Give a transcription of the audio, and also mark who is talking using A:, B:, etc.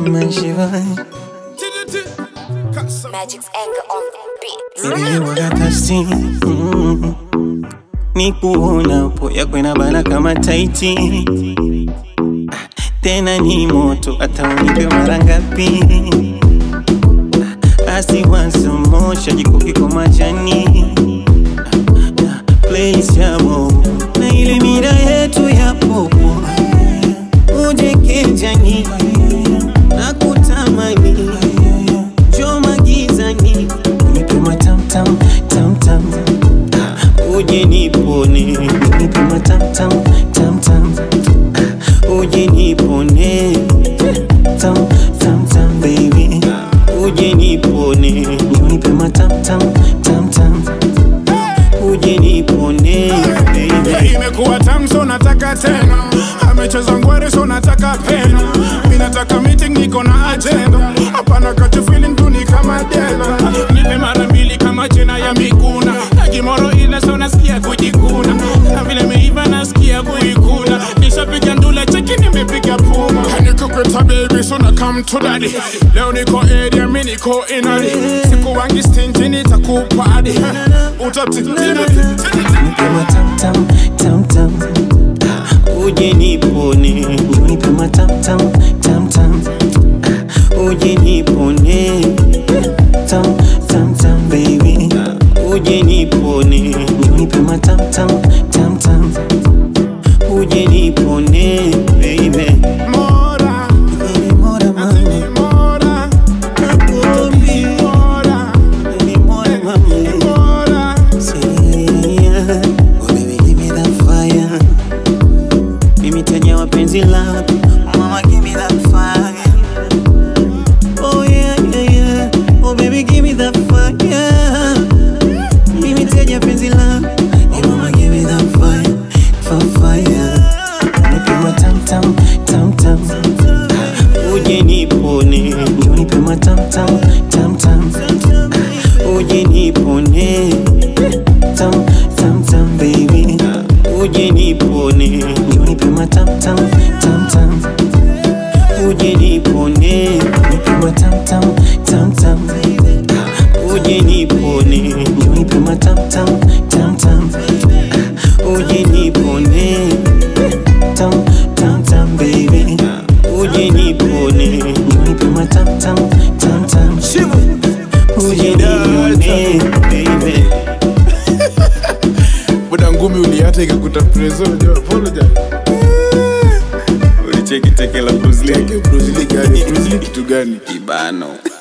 A: Magic's anger on the beat.
B: Niliwakakasi mm. ni kuona po yako inabana kama taiti Ah, tena ni moto hata unipe mara ngapi Ah, asiwansomosha jikoki kwa majani Ah, place ya bobo na ile mira yetu ya popo uje kijani na kutamani choma gizani nipima tamtam tamtam uje nipone nipima tamtam tamtam uje nipone tam tam tam baby uje nipone nipima tamtam tamtam uje nipone baby
C: imekuwa tamu so nataka tena amecheza ngwere so nataka pena mi nataka meeting niko na agenda hapana kachu feeling tu ni kama dela nipe mara mbili kama jina ya miguna najimoro ile so nasikia kujikuna na vile meiva nasikia kuikuna nishapiga ndula cheki nimepiga puma nikukweta baby so na come to daddy leo niko area mi niko inali siku wangi stingy nitakupadi utatitini
B: Nipima tam tam tam tam uje nipone nipima tam tam tam tam uje nipone tam tam tam baby uje nipone nipima tam tam tam tam uje nipone baby
C: Mora,
B: Baby, mora mami
C: mora,
B: nakuombi
C: mora,
B: Baby, mora mami
C: mora.
B: Yeah. Oh, baby, give me that fire. Mimi tenya wa penzi lako Mama, give me that fire. Oh, yeah, yeah, yeah. Oh, baby, give me that fire. Mimi tenya penzi lako Oh, mama, give me that fire. Fa- Fire. Nipima tam tam tam tam uje nipone ndio nipima tam tam tam tam uje nipone tam tam tam baby uje nipone ndio nipima tam tam tam tam uje nipone nipima tam tam tam tam uje nipone ndio nipima tam tam tam tam uje nipone tam tam tam baby uje nipone ndio nipima tam tam tam tam uje nipone baby
C: Buda ngumi uliata ikakuta preso, jo, apologize.
B: ulicheki teke la Bruce Lee
C: Bruce Lee gani? Bruce Lee kitu gani?
B: kibano